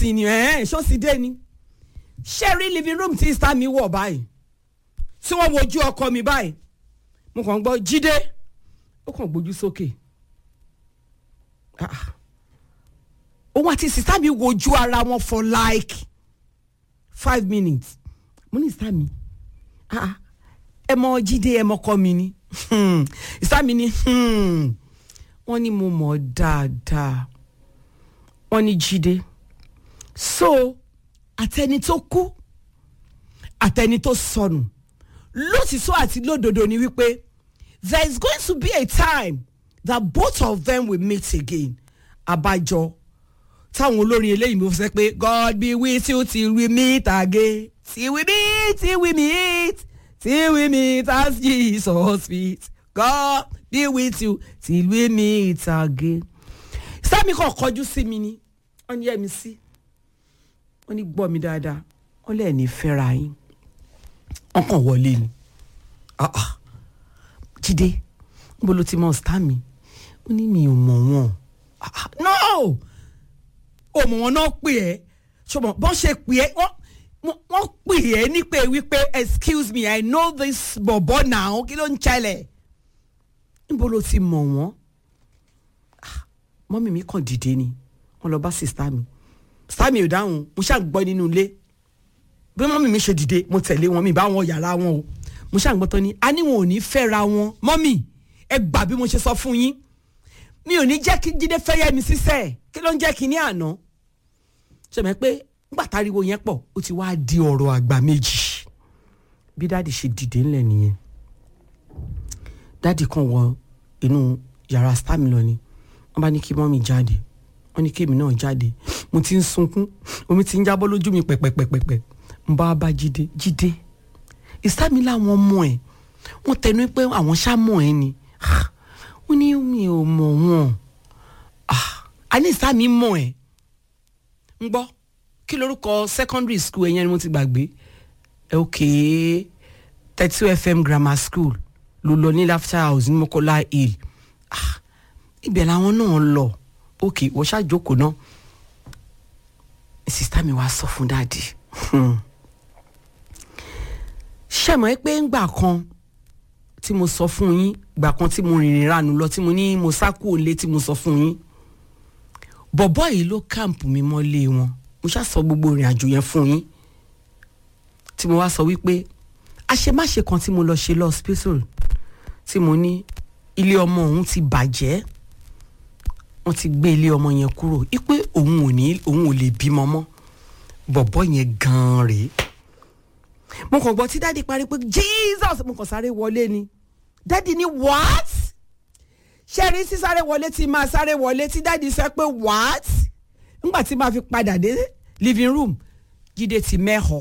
sí ni ẹ̀ ṣó sì dé ni ṣé rí living room tí star mi wọ̀ báyìí tí wọ́n wojú ọkọ mi báyìí mo kàn ń gbọ́ jíde ó kàn gbójú sókè Ah, ah. òun àti sista mi wojú ara wọn for like five minutes mo ní sista mi ah, ah, ẹ mọ jíde ẹ mọ kọ mi ni Hmm. sista mi ni hmm. wọ́n ní mo mọ̀ dáadáa wọ́n ní jíde so àtẹni tó kú àtẹni tó sọnù lótìtọ́ àti lódodo ni wípé there is going to be a time that both of them will meet again abájọ táwọn olórin eléyìí mo sẹ pé God be with you till we meet again till we meet till we meet till we meet as Jesus meet God be with you till we meet again. sami kan kọjú sí mi ni wọ́n ní ẹ̀mí sí wọ́n ní gbọ́ mi dáadáa wọ́n lẹ́ẹ̀ ní fẹ́ra yín wọ́n kàn wọlé ni ah ah jíde níbo ló ti mọ star mi ó ní mi ò mọ̀ wọ́n ah ah no ò mọ̀ wọ́n náà pè ẹ́ ṣùgbọ́n bọ́n ṣe pè ẹ́ wọ́n wọ́n- wọ́n pè ẹ́ ní pé wípé excuse me i know this bọ̀bọ̀ now kí ló ń ṣẹlẹ̀ níbo ló ti mọ̀ wọ́n Ah, mọ́mì mi kàn dìde ni wọ́n lọ bá sista mi sista mi ò dáhùn mo ṣáà gbọ́ nínú ilé bí mọ́mì mi ṣe dìde mo tẹ̀lé wọn mi bá wọn yàrá wọn o mo ṣàǹgbọ́tọ́ ni a ní wọn ò ní fẹ́ra wọn mọ́mì ẹ gbà bí mo ṣe sọ fún yín mi ò ní jẹ́ kí jíde fẹ́yẹ́ mi sísẹ́ kí ló ń jẹ́ kí ní àná ṣẹ̀mẹ́ pé nígbà táriwo yẹn pọ̀ ó ti wá di ọ̀rọ̀ àgbà méjì bí dáàdì ṣe dìde ńlẹ̀ nìyẹn dáàdì kan wọ inú yàrá stam lọ ni wọ́n bá ní kí mọ́mì jáde wọ́n ní kémi náà jáde mo ti ń sunkún omi ti ń jábọ́ lójú mi pẹ̀pẹ̀pẹ̀pẹ̀ n bá bá jíde jíde ìsámi làwọn mọ ẹ wọ́n tẹnu pé àwọn ṣàmọ ẹ ni Ah, ó ní mi ò mọ̀ wọ́n Ah, a ní ìsámi mọ ẹ ń gbọ́ kí lorúkọ secondary school ẹ̀yẹn ni mo ti gbàgbé ẹ ok thirty two fm grammar school ló lọ ní laughter house ní mokola hill Ah, ibẹ̀ làwọn náà lọ ok wọ́n ṣàjókòó náà sista mi wá sọ fún dáàdi ṣẹ̀mọ́ ẹ pé ńgbà kan tí mo sọ fún yín gbà kan tí mo rìnrìn ránu lọ tí mo ní mo sá kúrò lé tí mo sọ fún yín bọ̀bọ́ yìí ló káàmpù mi mọ́lé wọn mo ṣá sọ gbogbo ìrìn àjò yẹn fún yín tí mo wá sọ wípé àṣemáṣe kan tí mo lọ ṣe lọ hospital tí mo ní ilé ọmọ òun ti bàjẹ́ wọ́n ti gbé ilé ọmọ yẹn kúrò ipe òun ò ní òun ò lè bímọ mọ́ bọ̀bọ́ yẹn gan-an rèé mo kàn gbọ́ tí dáàdi parí pé jesus mo kàn sáré wọlé ni dáàdi ní what ṣé rí sísáré wọlé tí máa sáré wọlé tí dáàdi sọ pé what nígbà tí máa fi padà dé living room jíde ti mẹ́họ̀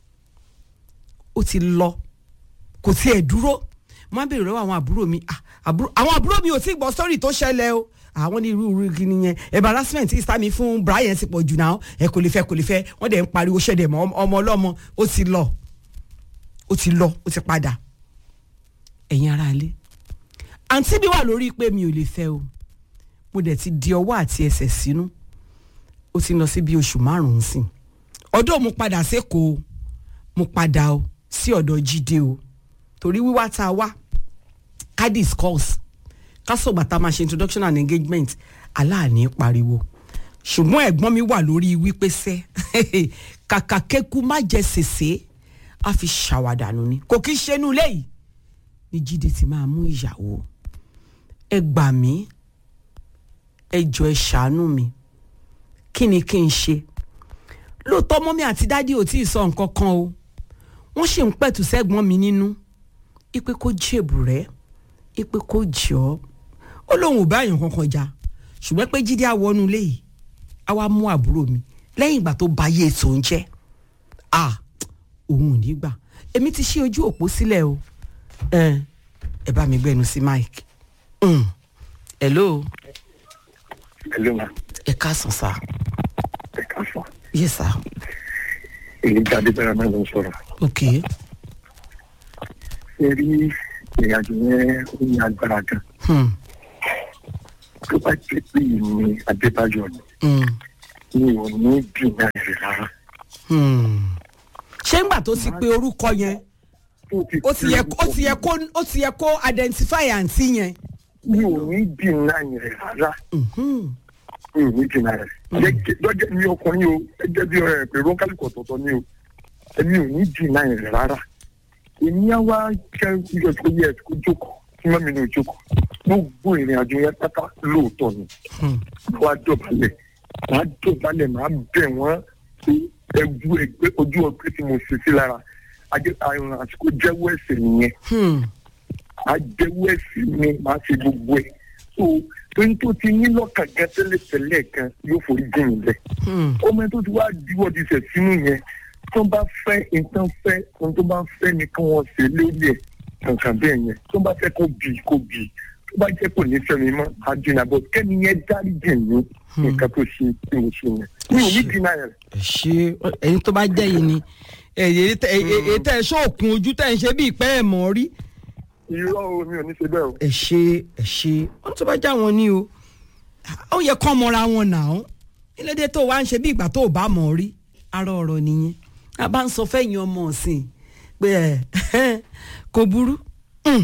ó ti lọ kò tiẹ̀ dúró mo á bèrè lọ́wọ́ àwọn àbúrò mi ah, àbúrò- àwọn àbúrò mi ò tí ì gbọ́ sọ́rí tó ṣẹlẹ̀ o àwọn ní irú irú kí nìyẹn embarrassment ìsá mi fún brian ti pọ̀ jù náà ẹ kò lè fẹ́ kò lè fẹ́ wọ́n dẹ̀ ń pariwo ṣẹ̀dẹ̀ mọ́ ọmọ ọlọ́mọ ó ti lọ ó ti lọ ó ti padà ẹ̀yin ará ilé àǹtí mi wà lórí pé mi ò lè fẹ́ o mo dẹ̀ ti di ọwọ́ àti ẹsẹ̀ sínú ó ti lọ sí bí oṣù márùn-ún sìn ọdún mo padà sékòó mo padà o sí ọ̀dọ̀ jíde o torí wíwá tá a wá ká discuss ká sọ̀gbà tá a máa ṣe introduction and engagement aláàní pariwo ṣùgbọ́n ẹ̀gbọ́n mi wà lórí wípé sẹ́ kàkà kéku má jẹ sèse á fi ṣàwàdànù ni kò kí ṣe inú ilé yìí ní jíde ti máa mú ìyàwó ẹ gbà mí ẹ jọ ẹ ṣàánú mi kí ni kí n ṣe lóòótọ́ mọ́mí àti dádì ò tí ì sọ nǹkan kan o wọ́n ṣì ń pẹ̀tù sẹ́gbọ́n mi nínú ipe kó jèbù rẹ̀ ipe kó jọ́ ó lóun ò bá èèyàn kankan jà ṣùgbọ́n pé jíde àwọnú ilé yìí á wá mú àbúrò mi lẹ́yìn ìgbà tó bá yé ètò ń jẹ́ à òun ò ní gbà èmi ti ṣí ojú òpó sílẹ̀ o ẹ ẹ bá mi gbẹnu sí mike Mm. hello Hello ma, ẹ káàsán sá ẹ káàsán. yes sá Èyí jáde bẹ́rẹ̀ náà ló ń sọ̀rọ̀. ok Ṣé rí ìrìnàjò yẹn ó ní agbára gan? hmm. Tó bá jẹ́ pé ìní Adébáyọ̀ ni, Hmm. mi ò ní dìnnà rẹ̀ rárá. Hmm. ṣé ńgbà tó ti pe orúkọ yẹn ó ti yẹ ó ti yẹ kó ó ti yẹ kó identify àǹtí yẹn. mi ò ní dìnnà rẹ̀ rárá. Mhm. mi ò ní dìnnà rẹ̀. lọ́jọ́ mi ọkùnrin o ẹgbẹ́ bí ọ̀rẹ́ pé rónkálùkù ọ̀tọ̀ọ̀tọ̀ ni o èmi ò ní dìnnà rẹ̀ rárá. èmi á wá kẹ́ ìjọ tó yẹ kó jókòó tí mọ́mi ní òjókòó gbogbo ìrìn àjò yẹn pátá lóòótọ́ ni. Hmm. wàá dọ̀bálẹ̀ wàá dọ̀bálẹ̀ máa bẹ̀ wọ́n pé ẹgbú ẹgbẹ́ ojú ọgbẹ́ tí mo ṣe sí lára ajẹ́ àrùn àsìkò jẹ́wọ́ ẹ̀ṣẹ̀ nìyẹn Hmm. ajẹ́wọ́ ẹ̀ṣẹ̀ mi máa ṣe gbogbo ẹ̀ so tóyún tó ti ní lọ́kàn gan tẹ́lẹ̀tẹ́lẹ̀ kan yóò forí jìn mí bẹ́ẹ̀ Hmm. ọmọ tó ti wá diwọ́ di sẹ̀ sínú yẹn tó bá fẹ́ nǹkan fẹ́ ohun tó bá fẹ́ ni kí wọ́n ṣe lórí ẹ̀ kankan bẹ́ẹ̀ yẹn tó bá fẹ́ kó bì kó bì tó bá jẹ́ kò ní fẹ́ mi mọ́ àjìnà bọ̀ kẹ́ni yẹn dárí jìn mí nǹkan tó ṣe tí mo ṣe yẹn mi ò ní dínà yẹn. ẹ ṣe ẹyin tó bá jẹ́ yìí ni èyí tẹ èyí tẹ ẹ ṣóòkun ojú tẹ ẹ ń ṣe bí ìpẹ́ ẹ̀ mọ́ rí. irọ́ o mi ò ní ṣe bẹ́ẹ̀ o. ẹ ṣe ẹ ṣe wọn tó bá já wọn ní o ó yẹ kán mọra wọn nà ó nílédè tó wá ń ṣe bí ìgbà tó bá mọ̀ rí ara ọ̀rọ̀ nìyẹn a bá ń sọ fẹ́yìn ọmọ ọ̀sìn pé ẹ kò burú. Hmm.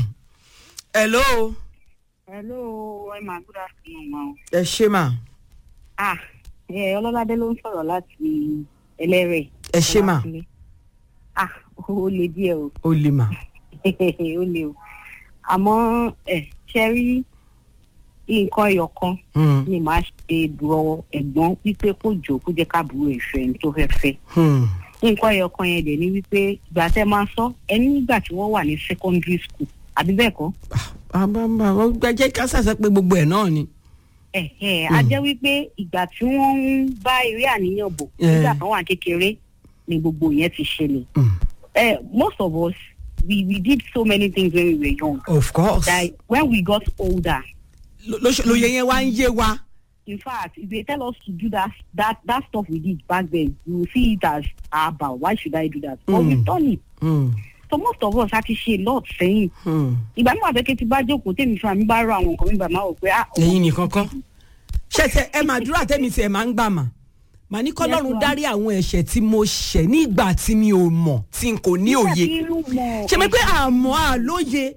hello hello ẹ máa good afternoon ma o. ẹ ṣe mà ah ẹ ọlọ́ládé ló ń sọ̀rọ̀ láti ẹlẹ́rẹ̀. ẹ ṣe mà ah ó le díẹ̀ o ó lè mà. ó le o àmọ́ ẹ ṣe rí nǹkan ẹyọ kan Hmm. ni màá ṣe dùrọ̀ ẹ̀gbọ́n wípé kó jò kó jẹ́ káàbùrò ìfẹ́ ní tó fẹ́ fẹ́ Hmm. nǹkan ẹyọ kan yẹn dẹ̀ ni wípé ìgbà tẹ́ máa sọ ẹni nígbà tí wọ́n wà ní secondary school àbí bẹ́ẹ̀ kọ́ àbámbá wọn gbẹjẹ ká ṣàṣẹ pé gbogbo ẹ náà ni. ẹ ẹ a jẹ́ wípé ìgbà tí wọ́n ń bá eré àníyàn bọ̀ Eh. nígbà kan wà kékeré ni gbogbo yẹn ti ṣẹlẹ̀. Hmm. Eh, most of us we we did so many things when we were young of course. that when we got older Ló- ló- lóye yẹn wá ń yé wa. in fact if they tell us to do that that that stuff we did back then we will see it as aba why should I do that but Mm. we've done it Hmm. so most of us a ti ṣe a lot sẹ́yìn Hmm. ìgbà mi wà bẹ́ẹ̀ kí ti bá jókòó tèmi fún mi bá rọ àwọn nǹkan mi bá máa wò pé ah ẹ̀yin nìkan kan ṣẹ̀ṣẹ̀ ẹ máa dúrà tẹ́mi tí ẹ máa ń gbà mà mà ní kọ́lọ́run ma'am. dárí àwọn ẹ̀ṣẹ̀ tí mo ṣẹ̀ nígbà tí mi ò mọ̀ tí n kò ní òye ṣe mi pé àmọ́ àlóye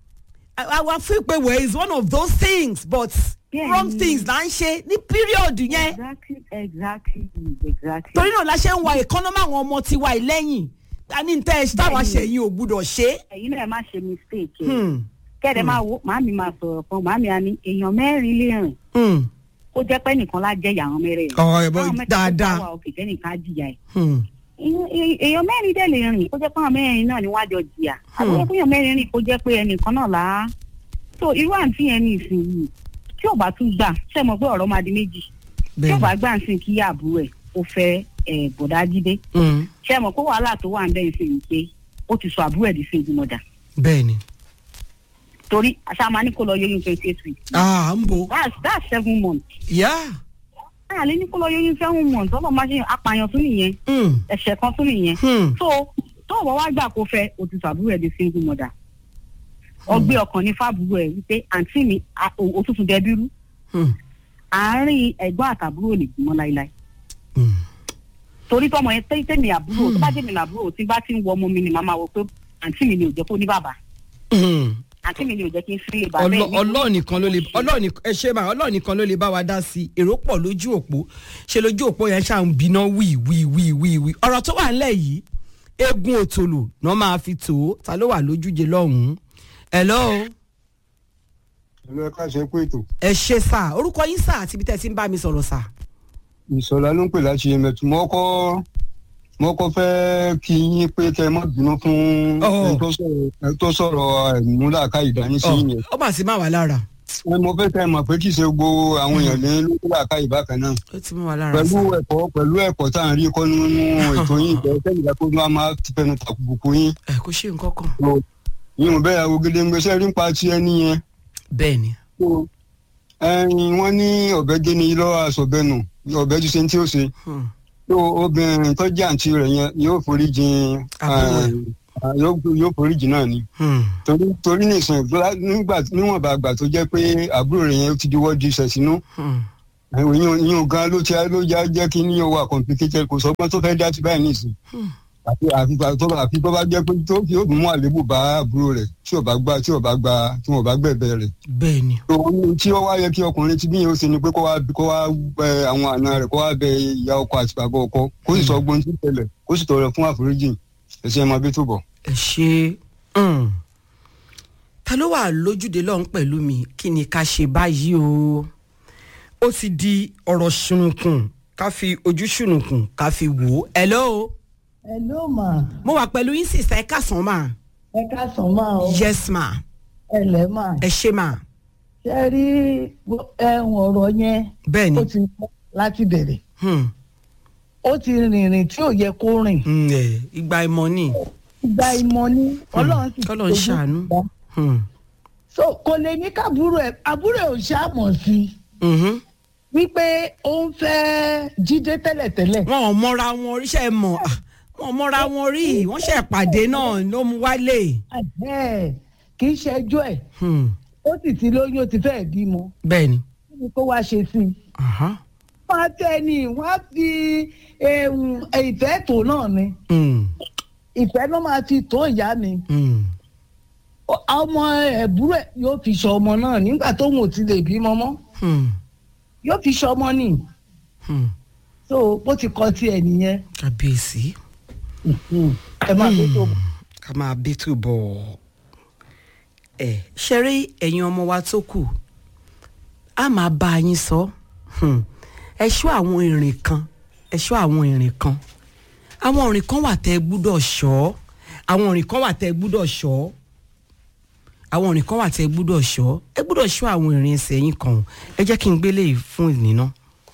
àwa fi pé well is one of those things but Bẹ́ẹ̀ni. wrong things là ń ṣe ní period yẹn exactly exactly exactly. torí náà la ṣe ń wa ìkọ́nọ́mọ́ àwọn ọmọ tiwa ìlẹ́yìn a ní tẹ́ ẹ táwa Bẹ́ẹ̀ni. ṣẹ̀yìn ò gbúdọ̀ ṣe. ẹ̀yin náà má ṣe mistake ẹ̀. Hmm. kẹ́ẹ̀dẹ̀ máa wo màámi máa sọ̀rọ̀ kan màámi á ní èèyàn mẹ́rin lè rìn Hmm. kó jẹ́ pé nìkan lá jẹ́ ìyàwó mẹ́rin. Ọ̀, ẹ̀ bọ́, dáadáa. wà òkè kẹ́nìkan á jìyà ẹ̀. Hmm. Èèyàn- èèyàn èèyàn mẹ́rin dẹ̀ lè rìn kó jẹ́ pé àwọn mẹ́rin náà ni wọ́n á jọ jìyà. àbúrò fún èèyàn mẹ́rin rìn kó jẹ́ pé ẹnìkan náà là á. so irú àǹtí yẹn ní ìsinyìí tí ò bá tún gbà ṣe mọ̀ pé ọ̀rọ̀ máa di méjì tí ò bẹ́ẹ̀ni. bá gbà ń sìn kí àbúrò ẹ̀ ó fẹ́ ẹ̀ bọ̀dá jídé Hmm. ṣe mọ̀ pé wàhálà tó wà ń bẹ́ẹ̀ sìn pé ó ti sọ àbúrò ẹ̀ di sí ìgbìmọ̀dà bẹ́ẹ̀ni. torí àṣà máa ní kó lọ yóyún twenty eight weeks ah ń bo. that's that's seven months Yeah. àlẹ́ ní kó lọ yóyún seven months ọlọ́run máa ṣe apààyàn tún nìyẹn Hmm. ẹ̀ṣẹ̀ kan tún nìyẹn Hmm. so tó o bá wá gbà kó fẹ́ o ti sàbúrò ẹ̀ di single mother ọgbẹ́ ọkàn ní fábùrò ẹ̀ wípé àǹtí mi a- o- òtútù dẹbírú Hmm. àárín ẹ̀gbọ́n àtàbúrò lè gbìmọ̀ láíláí Hmm. torí tọmọ yẹn tẹ́ tẹ́mi àbúrò tó bá jẹ́ mi làbúrò tí bá ti ń wọ ọmọ mi ni màmá wọ pé àǹtí mi ni ò jẹ́ kó ní bàbá Hmm. àǹtí mi ni ò jẹ́ kí n sílé bàbá Ọlọ́- ẹ̀ ní- ọlọ́ọ̀ nìkan ló lè ọlọ́ọ̀ nìkan ẹ ṣe máa ọlọ́ọ̀ nìkan ló lè bá wa dá sí i èrò pọ̀ lójú òpó ṣe lójú òpó yẹn ṣáà ń gbiná wí wí wí wí wí ọ̀rọ̀ tó wà nílẹ̀ yìí eégún òtòlò náà máa fi tò ó ta ló wà lójúje lọ́hùn-ún hello ìlú ẹ̀ka ṣe pé ètò ẹ ṣe sà orúkọ yín sà àti ibi tẹ́ ẹ ti ń bá mi sọ̀rọ̀ sà. ìsọ̀lá ló ń pè láti ẹ̀mẹ̀tù mo kọ́ mo kọ́ fẹ́ kí yín pé kẹ́ ẹ má bínú fún Oh. ẹni tó sọ̀rọ̀ ẹni tó sọ̀rọ̀ ẹ̀múlàká ìdání sí yẹn ọ mà sí máa wà lára ẹ mo fẹ́ kẹ́ ẹ mọ̀ pé kì í ṣe gbogbo àwọn èèyàn ní lókùlàká ìbákan náà ó ti mú wa lára pẹ̀lú sà. ẹ̀kọ́ pẹ̀lú ẹ̀kọ́ tá à ń rí kọ́ nínú ètò yín ìfẹ́ sẹ́yìn kó ní wàá máa ti fẹnu tàkùbùkù yín ẹ kò ṣe nǹkan kan. yín ò bẹ́ẹ̀ awogede ń gbèsè rí ń pa ti ẹni yẹn bẹ́ẹ̀ ni. So, ẹyin wọ́n ní ọ̀bẹ gé ni lọ́wọ́ aṣọ̀bẹ́nu ọ̀bẹ ti ṣe ní tí ó ṣe Hmm. tó obìnrin tó jẹ́ àǹtí rẹ̀ yẹn yóò forí jìn Àbúrò ẹ̀. eh, yóò yóò forí jìn náà ni Hmm. torí torí nìsín nígbà níwọ̀nba àgbà tó jẹ́ pé àbúrò rẹ̀ yẹn ti diwọ́ di ìṣẹ̀ sínú Hmm. ìyún ìyún gan ló ti ló já jẹ́ kí níyàn wà complicated kò sọgbọ́n tó fẹ́ dá sí báyìí nìsín àfi àfi tó bá àfi tó bá jẹ́ pé tó fi ó mú àlébù bá àbúrò rẹ̀ tí ò bá gbà tí ò bá gbà tí wọn ò bá gbẹ̀bẹ̀ rẹ̀ bẹ́ẹ̀ ni ohun tí ó wá yẹ kí ọkùnrin tí bíyẹn ó ṣe ni pé kó wá kó wá bẹ àwọn àna rẹ̀ kó wá bẹ ìyá ọkọ àti bàbá ọkọ kó sì sọ gbóhùn tí ó tẹ́lẹ̀ kó sì tọrọ fún àforíjì ẹsẹ ẹ máa bí tó bọ. ẹ ṣe mm. ta ló wà lójúde lọ́hún pẹ̀lú mi kí ni ká ṣe báyìí o ó ti di ọ̀rọ̀ ṣùnùkùn ká fi ojú ṣùnùkùn ká fi wò ó hello Hello ma, mo wà pẹ̀lú yín sísá ẹ káàsán mà ẹ káàsán máa o, yes ma ẹ lẹ́ mà. ẹ ṣe mà Ṣé rí ẹ̀hún ọ̀rọ̀ yẹn bẹ́ẹ̀ ni ó ti pọ̀ láti bẹ̀rẹ̀. Hmm. Ó ti rìnrìn tí ò yẹ kó rìn. Mm, ẹ, ìgbà ìmọ̀ ni Ìgbà ìmọ̀ ni Ọlọ́run sì kọ́lọ́run fojú ṣàánú. gbà. Hmm. So kò lè ní kábúrò ẹ̀ àbúrò ẹ̀ ò ṣàmọ̀ sí i Mhm. wípé ó ń fẹ́ jíde tẹ́lẹ̀tẹ́lẹ̀. wọn ò mọra wọn oríṣẹ́ mọ̀ ah, wọn ò mọra wọn rí wọ́n ṣe pàdé náà ló mú wálé. Ẹ̀hẹ́, Kì í ṣẹjọ́ ẹ̀, Hmm. ó sì ti lóyún ó ti fẹ́ẹ̀ bímọ. bẹ́ẹ̀ ni. Kí ni kó wá ṣe sí i? Aha. Wọ́n á tẹ́ ni, wọ́n á fi ehun, ìfẹ́ tó náà ni. Hmm. ìfẹ́ ló máa fi tó ìyá mi Hmm. Ó- ọmọ ẹ̀búrò ẹ̀ yóò fi ṣọ ọmọ náà nígbà tóun ò ti lè bímọ mọ́ Hmm. yóò fi ṣọ ọmọ nì Hmm. so bó ti kọ tiẹ̀ nìyẹn kábíyèsí ẹ máa fi tó ká máa bí tó bọ̀ ẹ ṣeré ẹ̀yin ọmọ wa tó kù a máa bá yín sọ Hmm. ẹ ṣọ́ àwọn ìrìn kan ẹ ṣọ́ àwọn ìrìn kan àwọn ìrìn kan wà tẹ́ ẹ gbúdọ̀ ṣọ́ àwọn ìrìn kan wà tẹ́ ẹ gbúdọ̀ ṣọ́ àwọn ìrìn kan wà tẹ́ ẹ gbúdọ̀ ṣọ́ ẹ gbúdọ̀ ṣọ́ àwọn ìrìn ẹsẹ̀ yín kan o. ẹ jẹ́ kí n gbélé yìí fún ìnìná.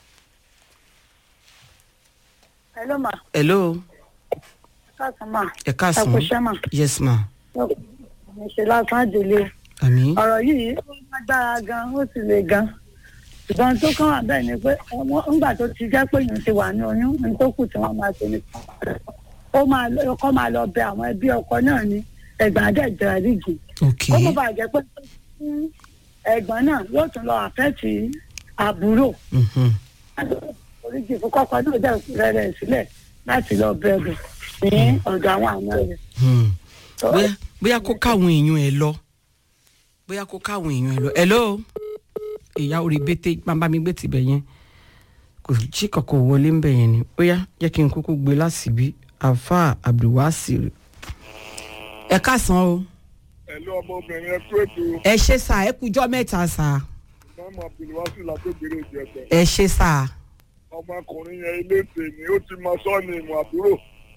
hello ma hello káàsán ma ẹ káàsán ẹ kú iṣẹ́ mà yes ma mo ṣe lásán àjèlé àmì. ọ̀rọ̀ yìí ó lágbára gan ó sì le gan ṣùgbọ́n tó kàn wá bẹ́ẹ̀ ni pé ọmọ ńgbà tó ti jẹ́ pé èèyàn ti wà ní oyún ní tó kù tí wọ́n máa ṣe ni ó máa lọ ọkọ máa lọ bẹ àwọn ẹbí ọkọ náà ní ẹ̀gbọ́n àdẹ́jọ́ àríjì ok ó mọ̀ bàjẹ́ pé fún ẹ̀gbọ́n náà yóò tún lọ àfẹ́tì àbúrò Mhm. oríjì fún kọ́kọ́ náà dẹ̀ rẹ̀ sílẹ̀ láti lọ bẹ̀rù ní ọ̀dọ̀ àwọn àna rẹ̀. Hmm. bóyá bóyá kó káwọn èèyàn ẹ lọ bóyá kó káwọn èèyàn ẹ lọ hello ìyá orí bété bàbá mi gbé tibẹ̀ yẹn kò sí kankan wọlé ń bẹ̀ yẹn ni bóyá jẹ́ kí n kúkú gbé lásìbí afa abdulwasir ẹ káàsán o ẹ̀lú ọmọbìnrin ẹ kú ètò ẹ ṣe sá ẹ kújọ́ mẹ́ta sá mọ́mọ́ abdulwasi làgbègbèrè ìjẹsẹ̀ ẹ ṣe sá ọmọkùnrin yẹn ilé tèmi ó ti mọ sọ́ọ̀nì ìmọ̀ àbúrò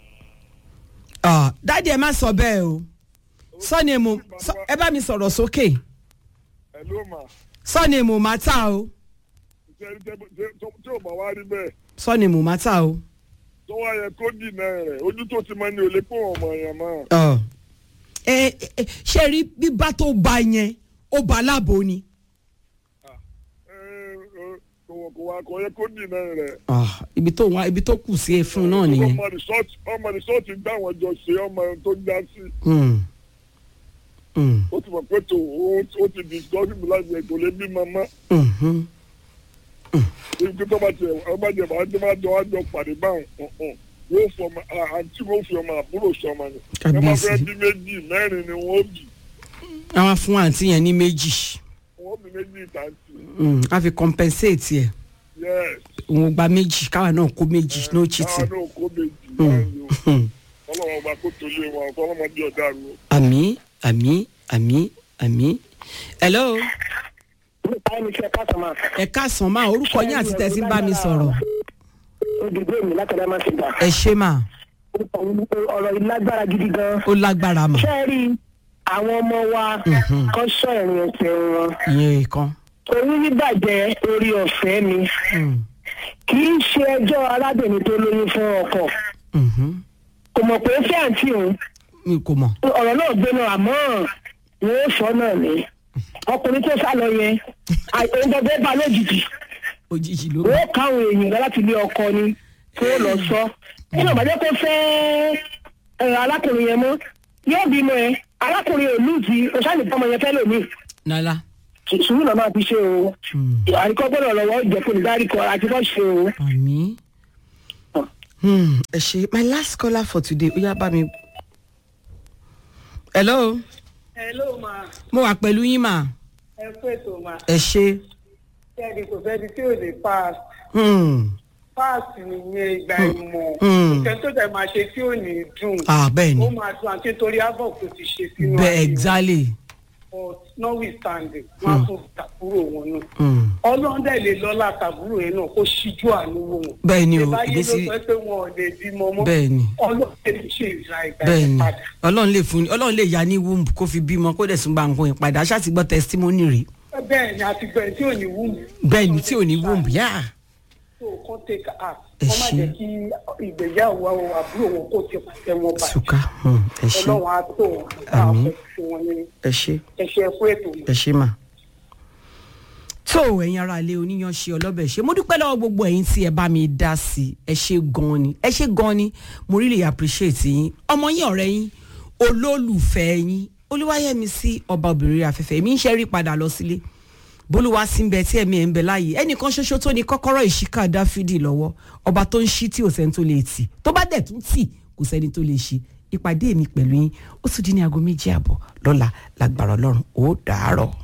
ọ dáàdi ẹ má sọ bẹ́ẹ̀ o sọ́ni èmo sọ- ẹ bá mi sọ̀rọ̀ sókè ẹ̀lú mà sọ́ni èmo má tà o ṣe tí ò bá wá rí bẹ́ẹ̀ sọ́ni èmo má tà o. tó wá yẹ kó dìnnà rẹ̀ ojú tó ti mọ ní olè pé ọmọ yẹn mọ́ Ọ. ẹ ẹ ṣe rí bíbá tó bá yẹn ó bá láàbò ni. kò kò wá kò yẹ kó dìnnà rẹ̀ Ah, ibi tó wá ibi tó kù sí ẹ fún náà nìyẹn. ọmọ rìsọ́ọ̀tì ọmọ rìsọ́ọ̀tì gbá àwọn jọ ṣe ọmọ tó já sí Hmm. Hmm. ó ti mọ̀ pé tó ó ti discourage mi láti ẹ̀kọ́ lé bí màmá Mhm. ibi tó bá tiẹ̀ ọba jẹ̀ bá tó bá jọ wá jọ pàdé báwọn ọ̀hún yóò fọ ọmọ àǹtí wọn fi ọmọ àbúrò sọmọ ni ẹ máa fẹ́ Kábíyèsí. bí méjì mẹ́rin ni wọ́n bì àwọn fún àǹtí yẹn ní méjì wọ́n bí méjì ìtàǹtì Hmm. a fi compensate ẹ yes òun gba méjì káwa náà kó méjì no káwọn cheating. náà kó méjì Hmm. báyìí o Hmm. ọlọ́wọ́n ọba kó tó lé wọn ọlọ́mọdé ọ̀dà rú o. àmì àmì àmì àmì. hello báyìí ṣe káàtó máa ẹ káàsán máa orúkọ yín àti tẹ̀sí ń bá mi sọ̀rọ̀ olùgbé mi látọ̀dá máa ti gbà. ẹ ṣe mà ọ̀rọ̀ yìí lágbára gidi gan. ó lágbára mà ṣé ẹ rí àwọn ọmọ wa Mhm. kan sọ ìrìn ẹsẹ̀ wọn. ìyẹn kan. oyún bíbàjẹ́ orí ọ̀fẹ́ mi Hmm. kì í ṣe ẹjọ́ arábìnrin tó lóyún fún ọkọ Mhm. kò mọ̀ pé fẹ́ àǹtí òun mi kò mọ̀. ọ̀rọ̀ náà gbé náà àmọ́ wọn ò sọ náà ni ọkùnrin tó sá lọ yẹn òun gbọdọ̀ bá lójijì òjijì ló wọ́n káwọn èèyàn lọ láti ilé ọkọ ni kí wọ́n lọ sọ nínú ìbàjẹ́ kó fẹ́ ẹ, arákùnrin yẹn mọ́ yóò bímọ ẹ arákùnrin ò lùzì oṣáàlì bọ́mọ yẹn fẹ́ lòmíì nala. sùúrù náà máa fi ṣe o àríkọ́ gbọ́dọ̀ lọ́wọ́ jẹ́ kó ní dáríkọ àti kọ́ ṣe o. àmì. Hmm, ẹ ṣe my last caller for today ó yá bá mi. hello hello ma mo wà pẹ̀lú yín mà ẹ kú ètò ma ẹ ṣe. kẹ́ẹ̀dì kò sẹ́ni tí ò lè pass Hmm, pass nìyẹn ìgbà ìmọ̀ Hmm. ìtẹ́ tó dẹ̀ máa ṣe tí ò ní dùn ah bẹ́ẹ̀ ni ó máa dùn àti torí abọ́ kò ti ṣe sínú bẹ́ẹ̀ ayé wọn. exactly. but notwithstanding wọn á tún tàkúrò wọn náà Hmm. ọlọ́run dẹ̀ lè lọ́la tàbúrò yẹn náà kó ṣíjú àánú wò wọn. bẹ́ẹ̀ ni o ìbáyé ló ìgbésí sọ pé wọn ò lè bímọ mọ́ bẹ́ẹ̀ ni ọlọ́run lè ṣe ìra ìgbà bẹ́ẹ̀ yẹn ni padà. ọlọ́run lè fún ọlọ́run lè ya ní womb kó fi bímọ kó dẹ̀ tún gba nǹkan ìpadà aṣáà ti gbọ́ testimony rí bẹ́ẹ̀ ni àti bẹ́ẹ̀ tí ò ní wù mí. bẹ́ẹ̀ ni tí ò ní womb yá tó kàn take act Ẹ wọ́n má ṣé. jẹ́ kí ìgbéyàwó àwọn àbúrò wọn kó ti pàṣẹ wọn bàjẹ́. ṣùkà hmm, ẹ ṣe ọlọ́run á tó wọn á Àmín. fẹ́ fún wọn ní ẹ ṣe ẹ̀ṣẹ̀ fún ètò mi. ẹ ṣe mà. tó ẹ̀yin ara ilé oníyan ṣe ọlọ́bẹ̀ ṣe mo dúpẹ́ lọ́wọ́ gbogbo ẹ̀yin tí ẹ bá mi dá sí i ẹ ṣe gan-an ni ẹ ṣe gan-an ni mo really appreciate yín ọmọ yín ọ̀rẹ́ yín olólùfẹ́ yín olúwayẹmí sí ọba obìnrin afẹ́fẹ́ mi ń ṣe rí padà lọ sílé bólúwa sí ń bẹ tí ẹ̀mí ẹ̀ ń bẹ láàyè ẹnìkan ṣoṣo tó ní kọ́kọ́rọ́ ìṣíkà dáfídì lọ́wọ́ ọba tó ń ṣí tí ò sẹ́ni tó lè tì tó bá dẹ̀ tún tì kò sẹ́ni tó lè ṣí ìpàdé mi pẹ̀lú yín ó tún di ní aago méjì àbọ̀ lọ́la lágbára ọlọ́run ó dàárọ̀.